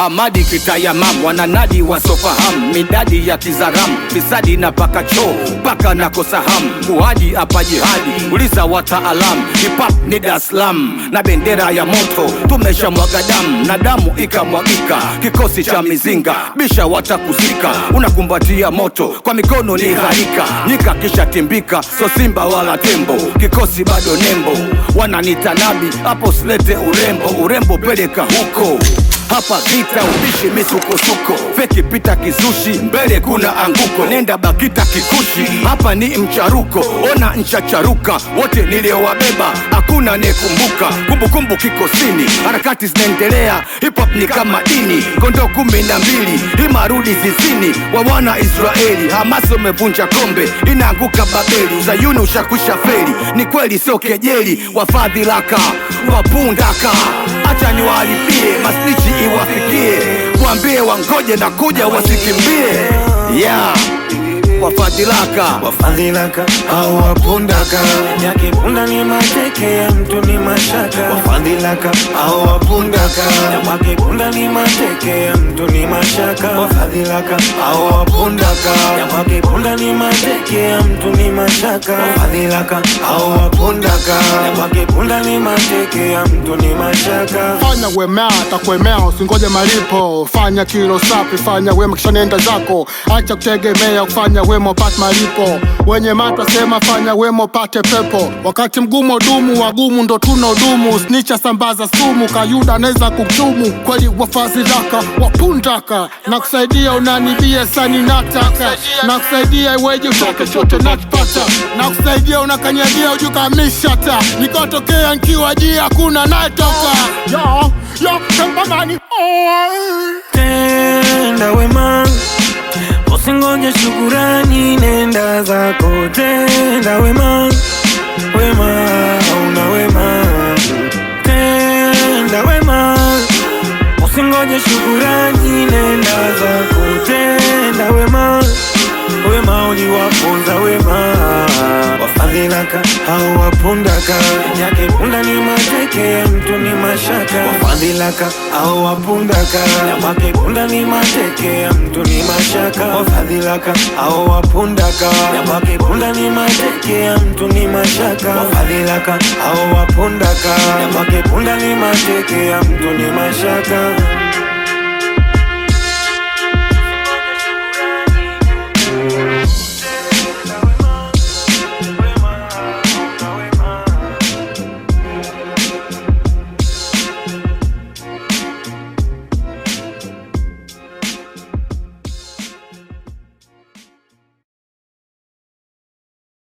Hamadi kitayamam wananadi wasofahamu midadi ya kizaramu fisadi na paka choo mpaka nakosahamu muhadi hapa jihadi uliza wataalamu hip-hop ni Dar es Salaam na bendera ya moto tumesha mwaga damu na damu ikamwagika kikosi cha mizinga bisha watakuzika unakumbatia moto kwa mikono ni gharika nyika kisha timbika so simba wala tembo kikosi bado nembo wananita nabi hapo silete urembo urembo peleka huko hapa vita ubishi misukosuko feki pita kizushi mbele kuna anguko nenda bakita kikushi hapa ni mcharuko ona nchacharuka wote niliowabeba hakuna nekumbuka kumbukumbu kikosini harakati zinaendelea hip hop ni kama dini kondoo kumi na mbili imarudi zizini wa wana israeli hamasi umevunja kombe inaanguka babeli uzayuni ushakwisha feri ni kweli sio kejeli wafadhilaka wapundaka hacha niwalipie masnichi iwafikie waambie wangoje na kuja wasikimbie yeah. wafadhilaka wafadhilaka au wapundaka yake punda ni mateke ya mtu ni mashaka wafadhilaka au wapundaka yake punda ni mateke ya mtu ni mashaka wafadhilaka au wapundaka yake punda ni mateke ya mtu ni mashaka wafadhilaka au wapundaka yake punda ni mateke ya mtu ni mashaka fanya wema atakuemea usingoje malipo fanya kilo safi fanya wema kisha nenda zako acha kutegemea kufanya wema upate malipo wenye mato sema fanya wema upate pepo wakati mgumu dumu wagumu ndo tuna udumu snicha sambaza sumu kayuda anaweza kuchumu kweli wafazilaka wapundaka na kusaidia unanibia sani nataka na kusaidia iweje utoke chote nakipata na kusaidia unakanyagia ujukamishata nikotokea nkiwa jii hakuna nayetoka yo yo kambamani tenda wema usingoje shukurani nenda zako tenda wema wema una wema tenda wema usingoje shukurani nenda zako tenda wema wema uliwafunza wema wafadhilaka au wapundaka yake punda ni mateke ya mtu ni mashaka wafadhilaka au wapundaka yake punda ni mateke ya mtu ni mashaka wafadhilaka au wapundaka yake punda ni mateke ya mtu ni mashaka wafadhilaka au wapundaka yake punda ni mateke ya mtu ni mashaka